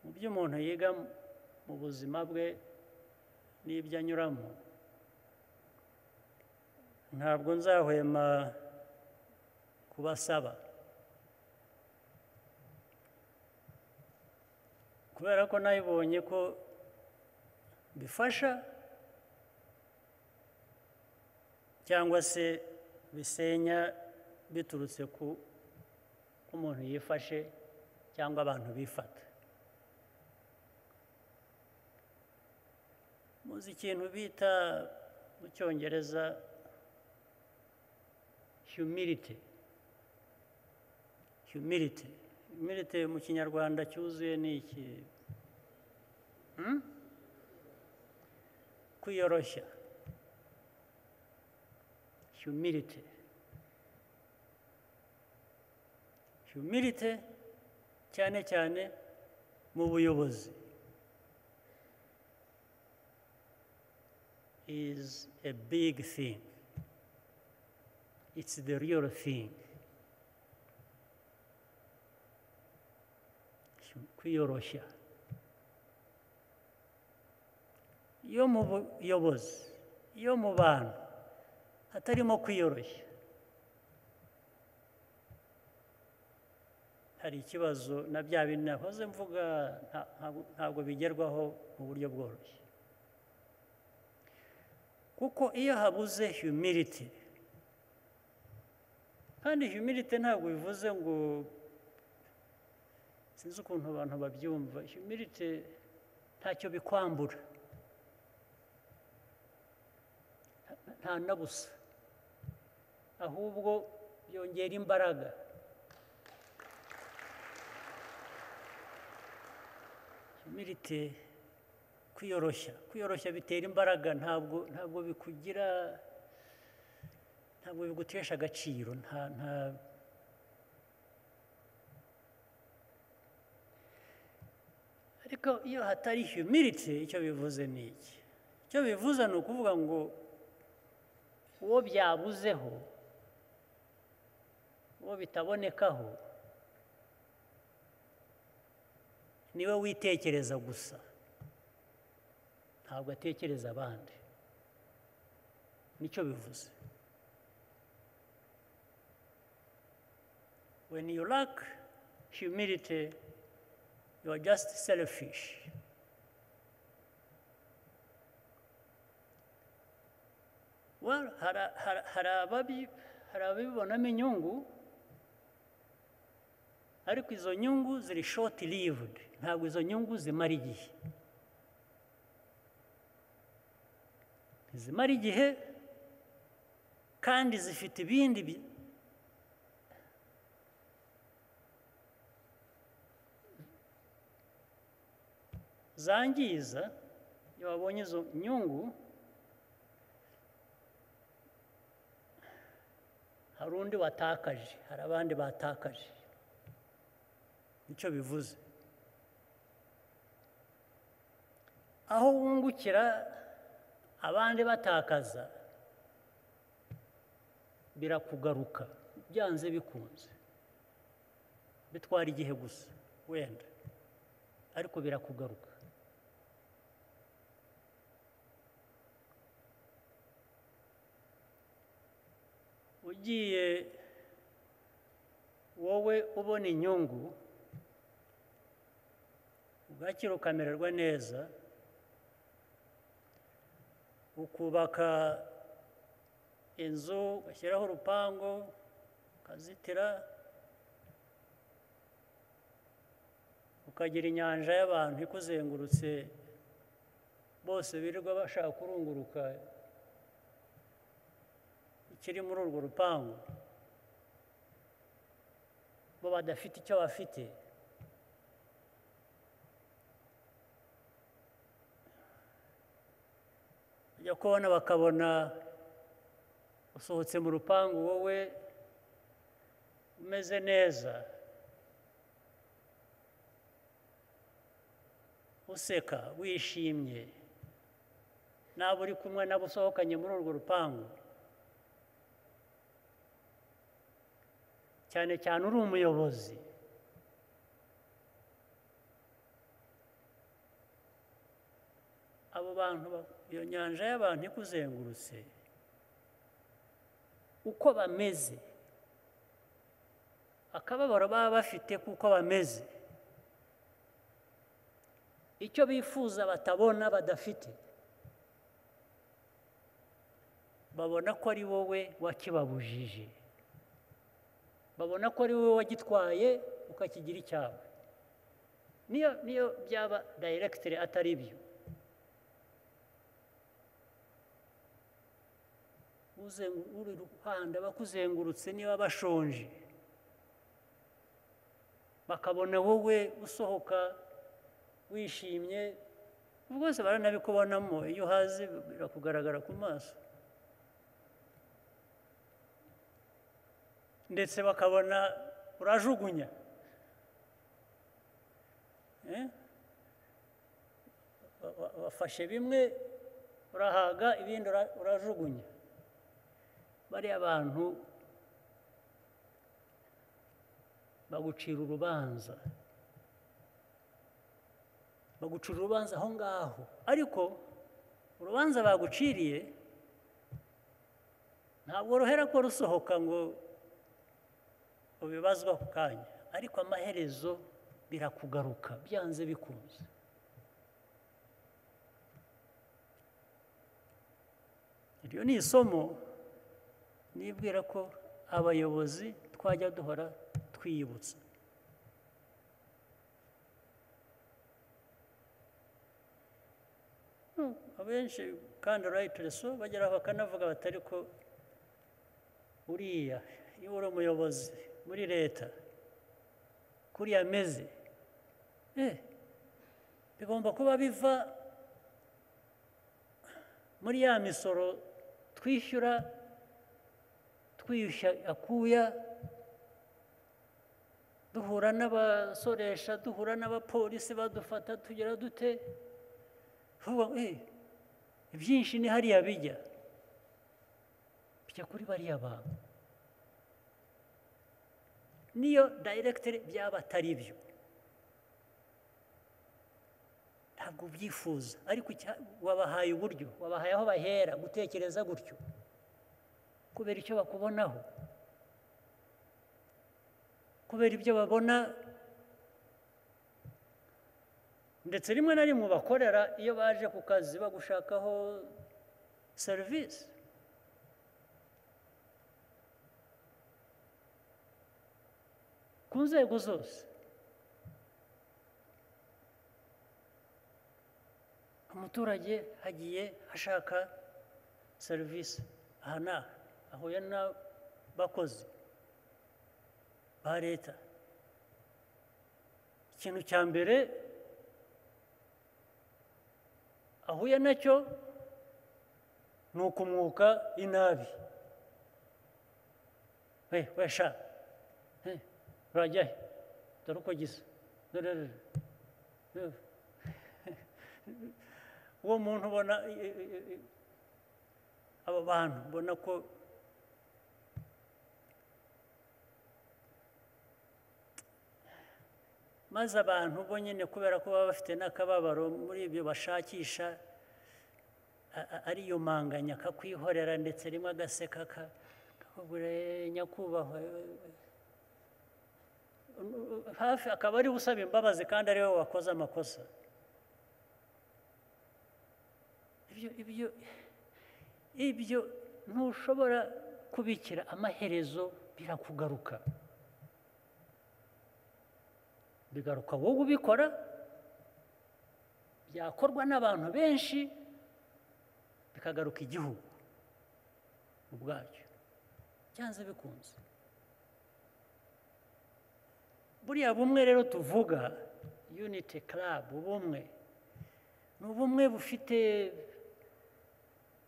ibyo umuntu yiga mu buzima bwe n'ibyo anyuramo ntabwo nzahwema kubasaba kubera ko nayibonye ko bifasha cyangwa se bisenya biturutse ku ko umuntu yifashe cyangwa abantu bifata muzi ikintu bita mu cyongereza humility humility humility mu kinyarwanda cyuzuye ni iki kwiyoroshya humility humility cyane cyane mu buyobozi is a big thing it's the real thing kwiyoroshya iyo mu buyobozi iyo mu bantu hatarimo kwiyoroshya hari ikibazo na bya bintu nahoze mvuga ntabwo bigerwaho mu buryo bworoshye kuko iyo habuze humility kandi humility ntabwo bivuze ngo sinzi ukuntu abantu babyumva humility ntacyo bikwambura nta na busa ahubwo byongera imbaraga humility kwiyoroshya kwiyoroshya bitera imbaraga ntabwo ntabwo bikugira ntabwo bigutesha agaciro nta nta ariko iyo hatari humility icyo bivuze ni iki icyo bivuze ni ukuvuga ngo uwo byabuzeho uwo bitabonekaho niwe witekereza gusa ntabwo atekereza abandi nicyo bivuze when you lack humility you are just selfish well hari ababibonamo inyungu ariko izo nyungu ziri short lived ntabwo izo nyungu zimara igihe zimara igihe kandi zifite ibindi zangiza iyo wabonye izo nyungu hari undi watakaje hari abandi batakaje nicyo bivuze aho wungukira abandi batakaza birakugaruka byanze bikunze bitwara igihe gusa wenda ariko birakugaruka ugiye wowe ubona inyungu ugakira ukamererwa neza ukubaka inzu ugashyiraho urupangu ukazitira ukagira inyanja y'abantu ikuzengurutse bose birirwa bashaka kurunguruka ikiri muri urwo rupangu bo badafite icyo bafite bajya kubona bakabona usohotse mu rupangu wowe umeze neza useka wishimye nabo uri kumwe nabo usohokanye muri urwo rupangu cyane cyane uri umuyobozi abo bantu ba- iyo nyanja y'abantu ikuzengurutse uko bameze akababaro baba bafite kuko bameze icyo bifuza batabona badafite babona ko ari wowe wakibabujije babona ko ari wowe wagitwaye ukakigira icyawe niyo niyo byaba dayiregitire atari byo uzengu- uri ruhande bakuzengurutse niba bashonje bakabona wowe usohoka wishimye rwose baranabikubonamo iyo uhaze birakugaragara ku maso ndetse bakabona urajugunya Eh? Ba- ba- bafashe bimwe urahaga ibindi ura- urajugunya bariya bantu bagucira urubanza bagucira urubanza aho ngaho ariko urubanza baguciriye ntabwo ruhera ko rusohoka ngo ubibazwa ako kanya ariko amaherezo birakugaruka byanze bikunze iryo ni isomo nibwira ko abayobozi twajya duhora twiyibutsa Hmm, abenshi kandi reso bagera aho bakanavuga batari ko uriya iyo uri umuyobozi muri leta kuriya ameze eh, bigomba kuba biva muri ya misoro twishyura twiyushya akuya duhura n'abasoresha duhura n'abapolisi badufata tugera dute vuba eh, ibyinshi ni hariya bijya bijya kuri bariya bantu niyo dayiregitire byaba atari byo ntabwo ubyifuza ariko icya- wabahaye uburyo wabahaye aho bahera gutekereza gutyo kubera icyo bakubonaho kubera ibyo babona ndetse rimwe na rimwe bakorera iyo baje ku kazi bagushakaho serivisi ku nzego zose umuturage hagiye ashaka serivisi aha n'aha ahuye n'abakozi ba leta ikintu cya mbere ahuye nacyo ni ukumwuka inabi we we sha eh, urajya he dore uko gisa dore dore, dore uwo muntu ubona i- i- i- i- abo bantu ubona ko maze abantu bo nyine kubera ko baba bafite n'akababaro muri ibyo bashakisha a- a- ariyo manganya akakwihorera ndetse rimwe agaseka ka- kakubwira "Eh, nyakubahwa eh, eh." hafi akaba ari we usaba imbabazi kandi ari we wakoze amakosa ibyo ibyo ibyo ntushobora kubikira amaherezo birakugaruka bigaruka wowe ubikora byakorwa n'abantu benshi bikagaruka igihugu ubwacyo byanze bikunze buriya bumwe rero tuvuga unity club ubumwe ni ubumwe bufite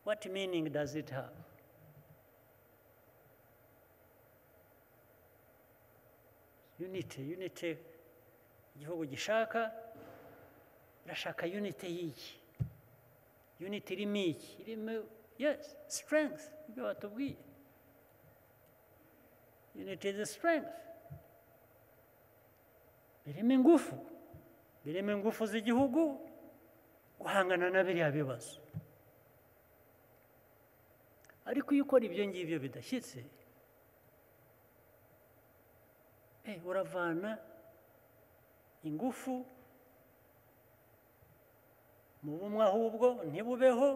What meaning does it have? Unity, unity igihugu gishaka irashaka unity y'iki unity irimo iki irimo yes strength ibyo batubwiye unity is strength birimo ingufu birimo ingufu z'igihugu guhangana na biriya bibazo ariko iyo ukora ibyo ngibyo bidashyitse eh, uravana ingufu mu bumwe ahubwo ntibubeho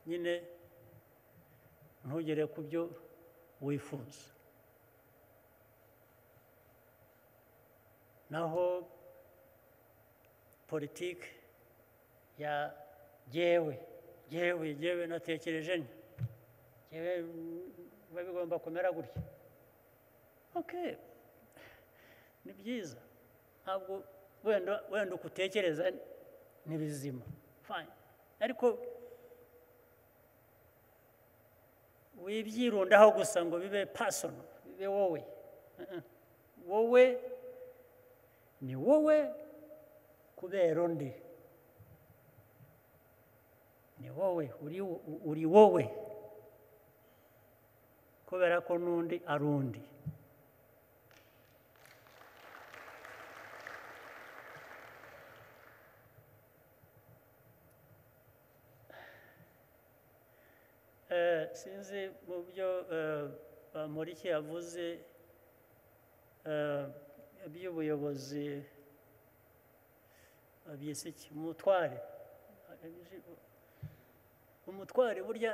nyine ntugere ku byo wifuza naho politiki ya yewe yewe yewe natekereje ni yewe biba bigomba kumera gutya oke ni byiza ntabwo wenda wenda uko utekereza ni bizima fine ariko wibyirundaho gusa ngo bibe pasono bibe wowe Uh-uh. wowe ni wowe kubera undi ni wowe uri wo- uri wowe kubera ko n'undi ari undi Eh, sinzi mu byo bamuriki yavuze eh, by'ubuyobozi byise iki umutware umutware burya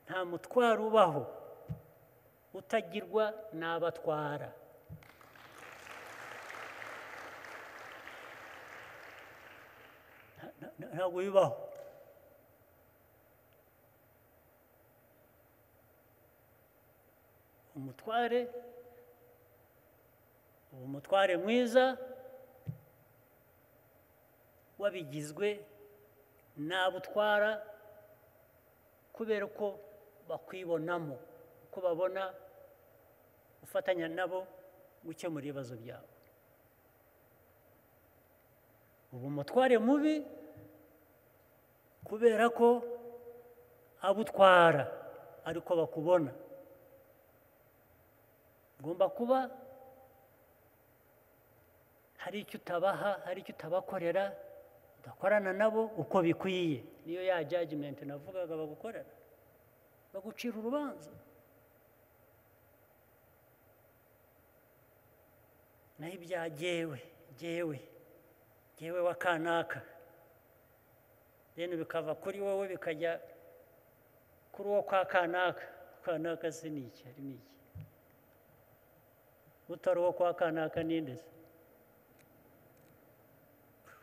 nta mutwaro ubaho utagirwa n'abatwara Nta- nta- ntabwo bibaho umutware uba umutware mwiza wabigizwe n'abo utwara kubera ko bakwibonamo ko babona ufatanya nabo gukemura ibibazo byabo uba umutware mubi kubera ko abo utwara ariko bakubona ugomba kuba hari icyo utabaha hari icyo utabakorera udakorana nabo uko bikwiye niyo ya jajimenti navugaga bagukorera bagucira urubanza naho ibya jyewe jyewe jyewe wa kanaka rero bikava kuri wowe bikajya kuri uwo kwa kanaka kanaka se ni iki hari ni iki utari uwo kwa kanaka ninde se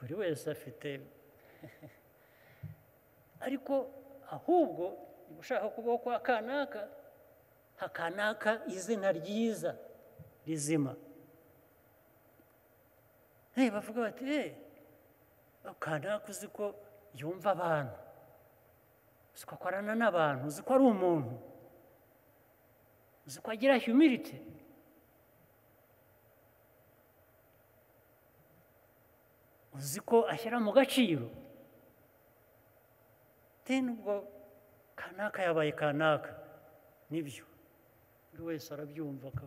buri wese afite ariko ahubwo niba ushaka kuba uwo kwa kanaka hakanaka izina ryiza rizima Eh, bavuga bati eh kanaka uzi ko yumva abantu uzi ko akorana n'abantu uzi ko ari umuntu uzi ko agira humility uzi ko ashyira mu gaciro deni ubwo kanaka yabaye kanaka nibyo buri wese arabyumva ko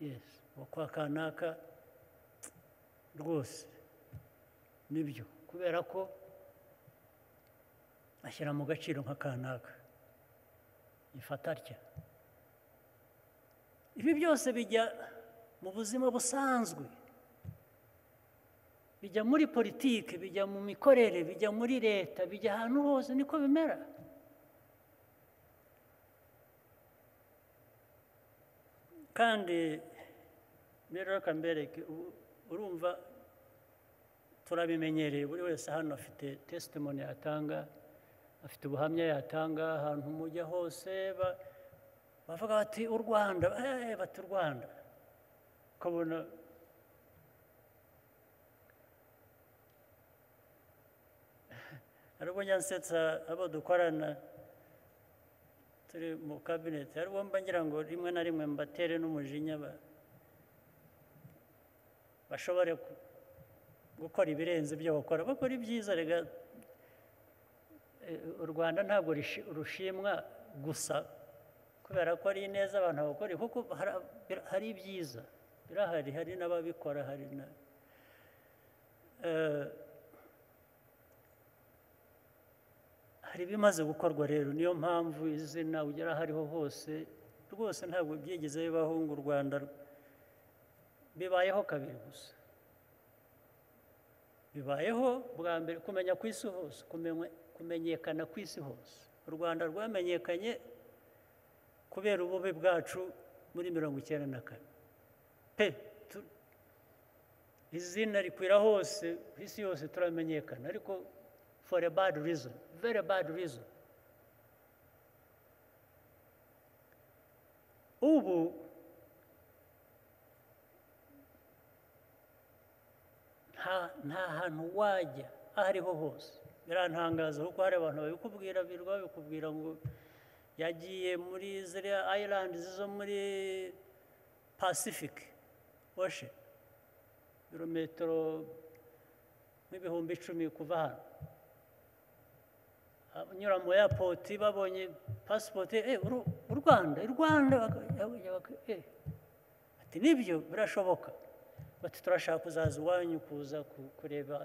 yesi uwo kwa kanaka rwose nibyo kubera ko ashyira mu gaciro nka kanaka ifata atya ibi byose bijya mu buzima busanzwe bijya muri politiki bijya mu mikorere bijya muri leta bijya ahantu hose niko bimera kandi rero reka mbereke u- urumva turabimenyereye buri wese hano afite tesitimoni yatanga afite ubuhamya yatanga ahantu mujya hose ba- bavuga bati u rwanda eh, bati u rwanda ukabona hari ubwo nyansetsa abo dukorana turi mu kabineti hari ubwo mba ngira ngo rimwe na rimwe mbatere n'umujinya ba- bashobore ku- gukora ibirenze ibyo bakora bakora ibyiza rega Eh, u rwanda ntabwo rishi- rushimwa gusa kubera ko ari neza abantu bakora kuko hari- hari ibyiza birahari hari n'ababikora hari na eh, hari ibimaze gukorwa rero niyo mpamvu izina ugera aho ariho hose rwose ntabwo byigeze bibaho ngo u rwanda bibayeho kabiri gusa bibayeho bwa mbere kumenya ku isi hose kumenye- kumenyekana ku isi hose u rwanda rwamenyekanye kubera ububi bwacu muri mirongo icyenda na kane pe tu- izina rikwira hose ku isi yose turamenyekana ariko for a bad reason very bad reason ubu nta nta hantu wajya aho ariho hose birantangaza kuko hari abantu babikubwira birwa babikubwira ngo yagiye muri ziriya ayilandi zo muri pacific ocean ibirometero nk'ibihumbi icumi kuva hano anyura mu yapoti babonye pasipoti eh uru- u rwanda i rwanda baka- baka- eh. ati nibyo birashoboka bati turashaka kuzaza iwanyu kuza ku- kureba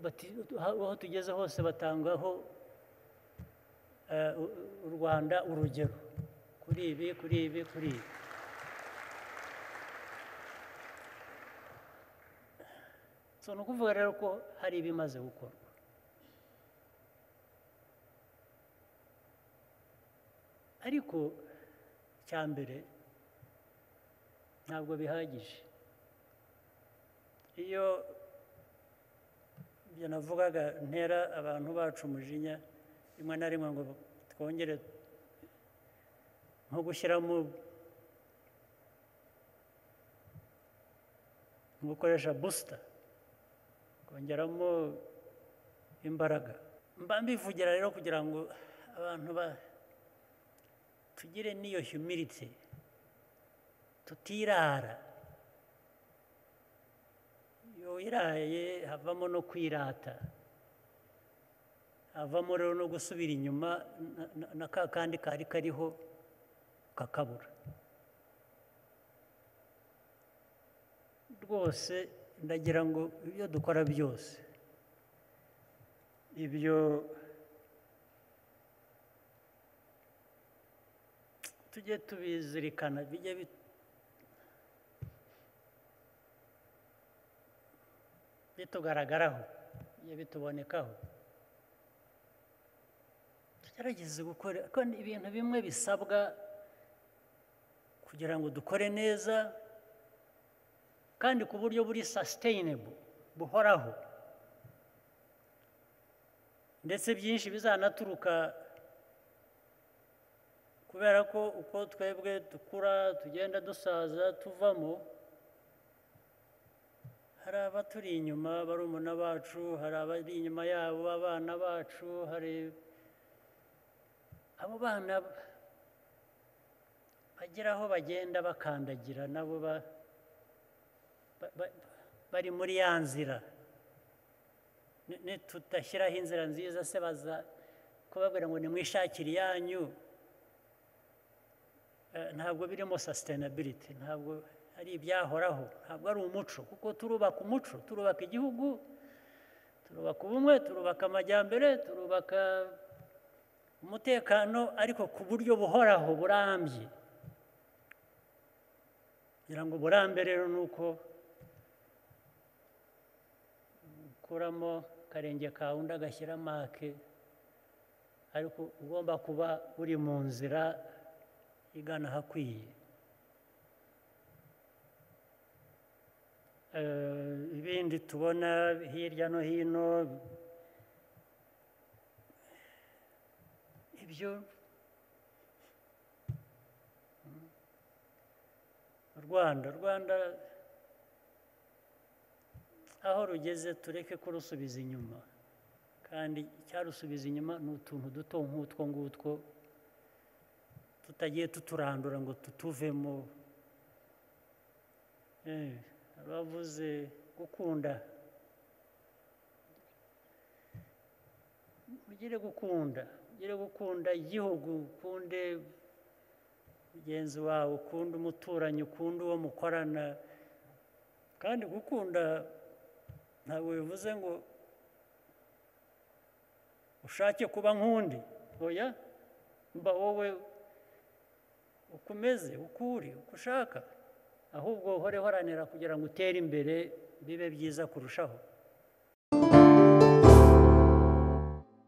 bati aho tugeze hose batangaho eh, u- u rwanda urugero kuri ibi kuri ibi kuri ibi so ni ukuvuga rero ko hari ibimaze gukorwa ariko icya mbere ntabwo bihagije iyo ibyo navugaga ntera abantu bacu umujinya rimwe na rimwe ngo twongere nko gushyiramo nko gukoresha busita kongeramo imbaraga mba mbivugira rero kugira ngo abantu ba tugire n'iyo humility tutirara iyo wiraye havamo no kwirata havamo rero no gusubira inyuma na- na- na ka kandi kari kariho kakabura rwose ndagira ngo ibyo dukora byose ibyo tujye tubizirikana bijye bit- bitugaragaraho bijye bitubonekaho tugerageze gukora kuko ni ibintu bimwe bisabwa kugira ngo dukore neza kandi ku buryo buri sustainable buhoraho ndetse byinshi bizanaturuka kubera ko uko twebwe dukura tugenda dusaza tuvamo hari abaturi inyuma barumuna bacu hari abari inyuma yabo abana bacu hari abo bana bagira aho bagenda bakandagira nabo ba- ba- ba- bari muri ya nzira Ni- nitudashyiraho inzira nziza se baza kubabwira ngo nimwishakire iyanyu Eh, ntabwo birimo sustainability ntabwo ari ibyahoraho ntabwo ari umuco kuko turubaka umuco turubaka igihugu turubaka ubumwe turubaka amajyambere turubaka umutekano ariko ku buryo buhoraho burambye ngira ngo uburambe rero ni uko ukuramo akarenge kawe undi agashyira make ariko ugomba kuba uri mu nzira igana ahakwiye Eh, ibindi tubona hirya no hino ibyo u rwanda u rwanda aho rugeze tureke kurusubiza inyuma kandi icyarusubiza inyuma ni utuntu duto nk'utwo ngutwo tutagiye tuturandura ngo tutuvemo Eh, abavuze gukunda mugire gukunda mugire gukunda igihugu ukunde mugenzi wawe ukunde umuturanyi ukunde uwo mukorana kandi gukunda ntabwo bivuze ngo ushake kuba nk'undi oya mba wowe ukomeze ukuri uko ushaka ahubwo uhore uharanira kugira ngo utere imbere bibe byiza kurushaho